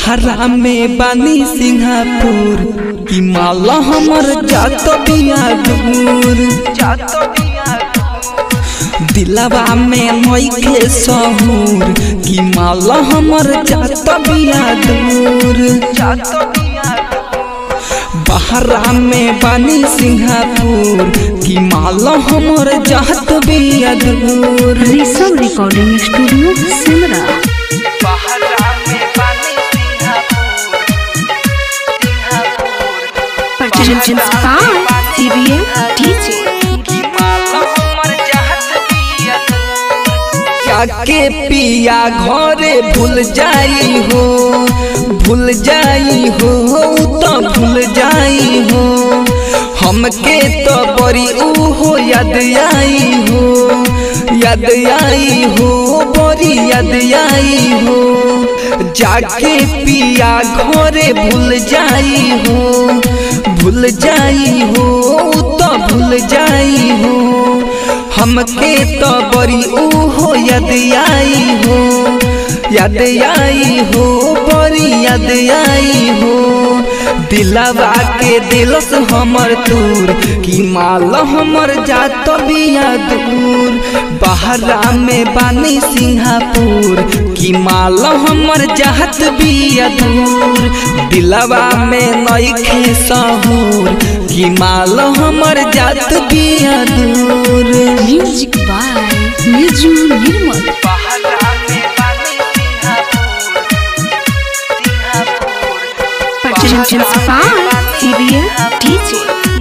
बहरा में बानी सिंगापुर कि माला हमर जात बिया दूर दिलवा में नइखे सहूर कि माला हमर जात बिया दूर बहरा में बानी सिंगापुर कि माला हमर जात बिया दूर Rishabh recording studio Simra Productions by CBL DJ. जाके पिया घरे भूल जाई हो भूल जाई हो तो भूल जाई हो हमके तो बड़ी ऊ हो याद आई हो याद आई हो बड़ी याद आई हो जाके पिया घरे भूल जाई हो भूल जाई हो तो भूल जाई हो हमके तो बड़ी ऊ हो याद आई हो याद आई हो बड़ी याद आई हो दिलवा के दिलस हमर दूर कि माल हमर जात बिया दूर बहरा में बानी सिंगापुर कि माल हमर जात बिया दूर दिलवा में नइखे सहूर कि माल हमर जात बिया दूर Music by Niju Nirmal. Productions by CBL DJ.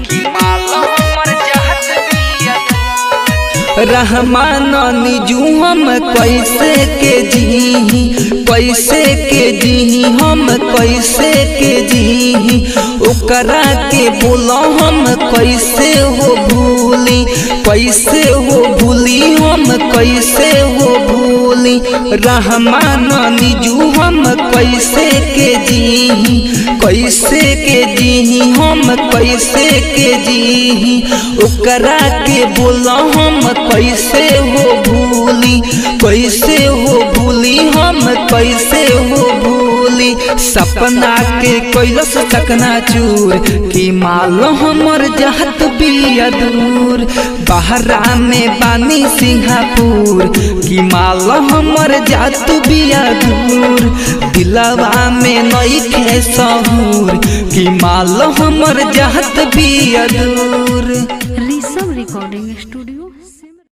Rahman निजू हम कैसे के जी कैसे के जी हम कैसे के जी ओकरा के बोलो हम कैसे हो भूली कैसे हो भूली हम कैसे हो भूली रहमान निजू हम कैसे के जी कैसे के जी हम कैसे के जी ओकरा के बोलो हम कैसे हो भूली कैसे हो भूली हम कैसे हो भूली सपना के कैलस चकना चूर कि माल हमर जात बिया दूर बहरा में बानी सिंगापुर कि माल हमर जात बिया दूर दिलवा में नइखे सहूर कि माल हमर जात बिया दूर ऋषभ रिकॉर्डिंग स्टूडियो